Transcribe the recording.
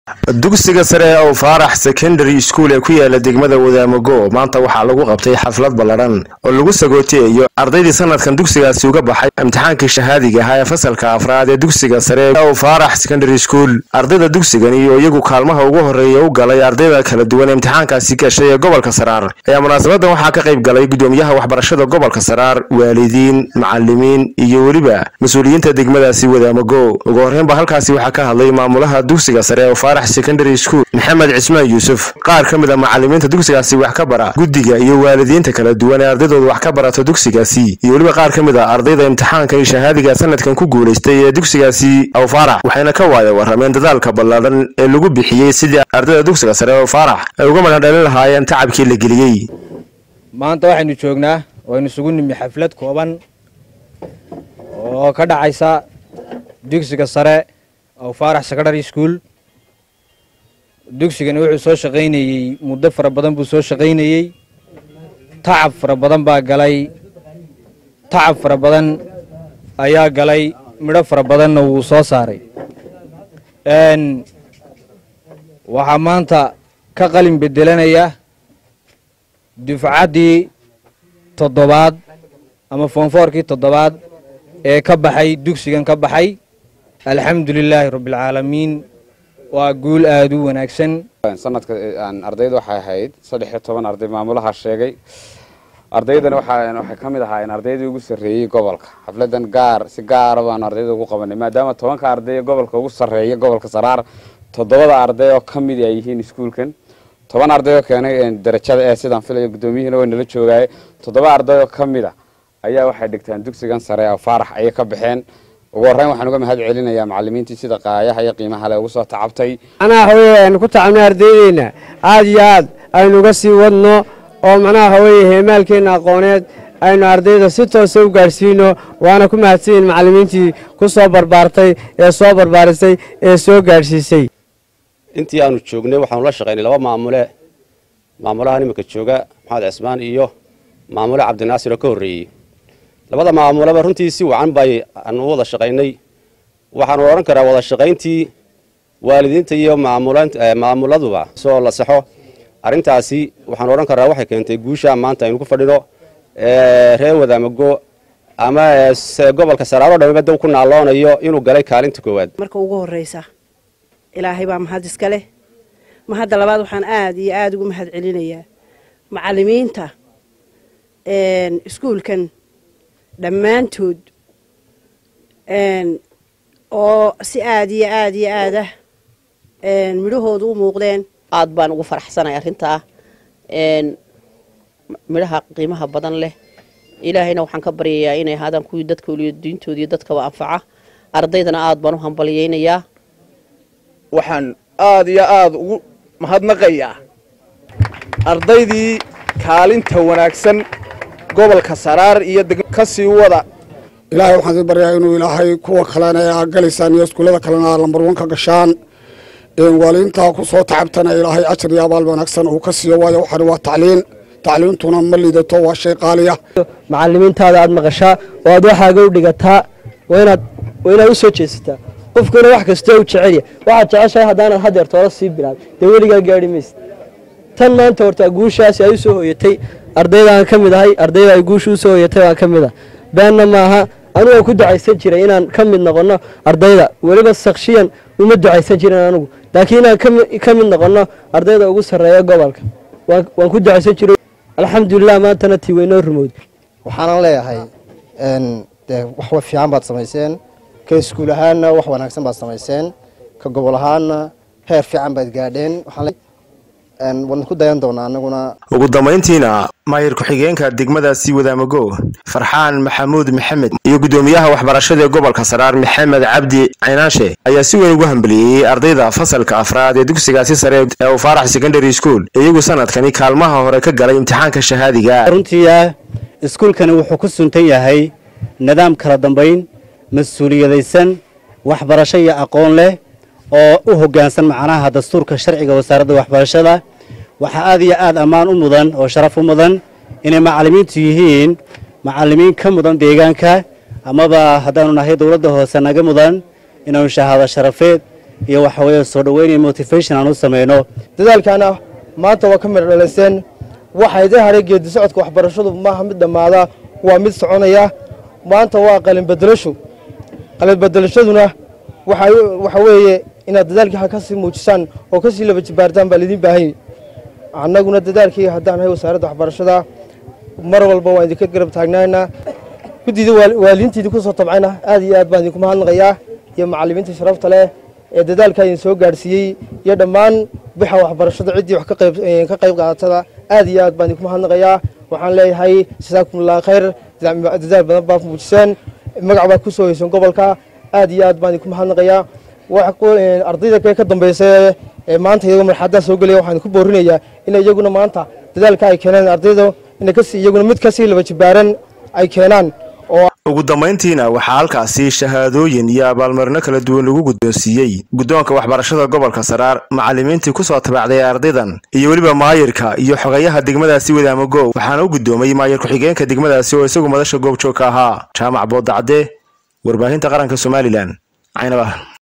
dugsiga sare ee ow faarax secondary school ee ku yaala degmada wadaamago maanta waxaa lagu qabtay xaflad ballaran oo lagu sagooteeyo ardaydii sanadkan dugsigaasi uga baxay imtixaankii shahaadiga ahaa ee fasalka afraad ee dugsiga sare ee ow faarax secondary school ardayda dugsigani oo iyagu kaalmaha ugu horreeya u galay ardayda kala duwan ee imtixaankaasi gashay ee gobolka saraar ayaa munaasabadan waxaa ka qayb galay gudoomiyaha waxbarashada gobolka saraar waalidiin macalimiin iyo weliba mas-uuliyiinta degmadaasi wadaamago ugu horreynba halkaasi waxaa ka hadlay maamulaha dugsiga sare ee faarax secondary school maxamed cismaan yuusuf qaar ka mid a macalimiinta dugsigaasi wax ka bara guddiga iyo waalidiinta kala duwan ee ardaydooda wax ka barata dugsigaasi iyo weliba qaar ka mid a ardayda imtixaanka iyo shahaadiga sanadkan ku guulaystay ee dugsigaasi aw faarax waxayna ka waaya warrameen dadaalka ballaadhan ee lagu bixiyey sidii ardayda dugsiga sare aw faarax ay uga madhandhalin lahaayeen tacabkii la geliyey maanta waxaynu joognaa waynu isugu nimi xaflad kooban oo ka dhacaysa dugsiga sare aw faarax secondary school dugsigani wuxuu soo shaqaynayey muddo fara badan buu soo shaqaynayey tacab fara badan baa galay tacab fara badan ayaa galay midho fara badanna wuu soo saaray waxaa maanta ka qalin bedelanaya dufcaddii toddobaad ama foonfoorkii toddobaad ee ka baxay dugsigan ka baxay alxamdu lilaahi rabbialcaalamiin waa guul aada u wanaagsan sanadka ardayda waxay ahayd saddex iyo toban arday maamulaha sheegay ardaydana waxay ka mid ahaayeen ardaydii ugu sarreeyey gobolka xafladan gaar si gaara baanu ardayda ugu qabanay maadaama tobanka arday gobolka ugu sarreeya gobolka saraar toddobada arday oo ka mid ay yihiin iskuulkan toban arday oo keenay darajada ee sidaan filayo guddoomiyihiina way nala joogaaye toddoba arday oo ka mid a ayaa waxay dhigtaan dugsigan sare oo faarax ayay ka baxeen ugu horreyn waxaan uga mahad celinayaa macalimiintii sida qaayaha iyo qiimaha le ugu soo tacabtay macnaha haweye aynu ku tacabnay ardaydeenna aada iyo aad aynu uga sii wadno oo macnaha haweye heemaalkeenna aqooneed aynu ardayda si toosa u gaadhsiino waana ku mahadsanyihin macalimiintii ku soo barbaartay ee soo barbaarisay ee soo gaadhsiisay intii aanu joognay waxaanu la shaqaynay laba maamule maamulahan iminka jooga maxamed cismaan iyo maamule cabdinaasir oo ka horreeyey labada maamuleba runtii si wacan bay aanu u wada shaqaynay waxaanu odhan karaa wada shaqayntii waalidiinta iyo maamuladuba soo la saxo arrintaasi waxaanu odhan karaa waxay keentay guusha maanta aynu ku fadhino reer wadaamago ama gobolka saraaro dhamiba dab ku naaloonayo inuu galay kaalinta koowaad marka ugu horreysa ilaahay baa mahad iska leh mahadda labaad waxaan aada iyo aada ugu mahad celinayaa macalimiinta iskuulkan dhammaantood oo si aada iyo aada iyo aadah midhahooda u muuqdeen aad baan ugu faraxsanay arrintaa midhaha qiimaha badan leh ilaahayna waxaan ka baryayaa inay ahaadaan kuwii dadka oliyo diintooda iyo dadkaba anfaca ardaydana aad baan u hambalyaynayaa waxaan aada iyo aada ugu mahadnaqayaa ardaydii kaalinta wanaagsan gobolka saraar iyo ka sii wada ilaahay waxaan sii baryaa inuu ilaahay kuwa kalena ee aa galaysaan iyo iskuullada kalena aa lambar wan ka gashaan waaliintaa ku soo tacabtana ilaahay ajar iyo abaal wanaagsan uu ka siiyo waayo waxani waa tacliin tacliintuna ma liidato waa shay qaaliya macalimiintaada aad maqashaa oo aad waxaaga u dhigataa waa inaad waa inaad u soo jeesataa qofkuna wax kastoo u jecelya waxaad jeceshahay haddaanaad hadeer toola sii bilaab dee weligaa gaadhi maysa tan maanta horta guushaasi ay u soo hooyatay ardaydaan ka mid ahay ardayda ay guusha u soo hooyatay baan ka mid ah beenna maaha anigoo ku ducaysan jiray inaan ka mid noqonno ardayda weliba sakshiyan uma ducaysan jirin anigu laakiin inaan ka mid noqonno ardayda ugu sarreeya gobolka waan ku ducaysan jiray alxamdulilah maantana tii waynoo rumowd waxaanan leeyahay dee wax fiican baad samayseen ka iskuul ahaanna wax wanaagsan baad samayseen ka gobol ahaanna heer fiican baad gaadheen waan ku dayan doonaa anaguna ugu dambayntiina maayir ku-xigeenka degmadaasi wadaamago farxaan maxamuud maxamed iyo guddoomiyaha waxbarashada ee gobolka saraar maxamed cabdi caynaashe ayaa si weyn ugu hambaliyeeyey ardayda fasalka afraad ee dugsigaasi sare ee u faarax secondary school iyagu sanadkani kaalmaha hore ka galay imtixaanka shahaadiga runtiia iskuulkani wuxuu ku suntan yahay nidaam kala dambayn mas-uuliyadaysan waxbarasho iyo aqoon leh oo u hoggaansan macnaha dastuurka sharciga wasaaradda waxbarashada waxaa aad iyo aad ammaan u mudan oo sharaf u mudan inay macallimiintu yihiin macallimiin ka mudan deegaanka amaba haddaanu nahay dowladda hoose naga mudan inaanu shahaado sharafeed iyo waxa weeye soo dhoweyn iyo motivation aan u samayno dadaalkaana maanta waa ka midho dhalayseen waxaa idin hadhay geedi socodka waxbarashadu maaha mid dhammaada waa mid soconaya maanta waa qalin bedelasho qalin bedelashaduna waxa weeye inaad dadaalkii ka sii muujisaan oo ka sii laba jibaartaan baa laidin baahanya annaguna dadaalkii haddaan hay wasaaradda waxbarashada mar walba waan idinka garab taagnaynaa guddida waaliintiidii ku soo tabcayna aad iyo aad baan idinku mahadnaqayaa iyo macallimiinta sharafta leh ee dadaalkaa idin soo gaadhsiiyey iyo dhammaan bixa waxbarashada ciddii wax ka qayb qaadatada aad iyo aad baan idinku mahadnaqayaa waxaan leeyahay jasaakumullah khayr dadaal badan baa muujiseen magac baad ku soo heyseen gobolka aad iyo aad baan idinku mahadnaqayaa ardayda kale ka dambaysa ee maanta iyagoo marxadaa soo gelaya waxaan ku boorinayaa in iyaguna maanta dadaalka ay keeneen ardayda in iyaguna mid kasii laba jibaaran ay keenaan ugu dambayntiina waxaa halkaasi shahaadooyin iyo abaalmarino kala duwan lagu guddoonsiiyey guddoonka waxbarashada gobolka saraar macallimiintii ku soo tabacday ardaydan iyo weliba maayirka iyo xogayaha degmadaasi wadaamago waxaana u guddoomay maayir ku-xigeenka degmadaasi oo isagu madasha goobjoogka ahaa jaamac boodacadde warbaahinta qaranka somalilan caynabah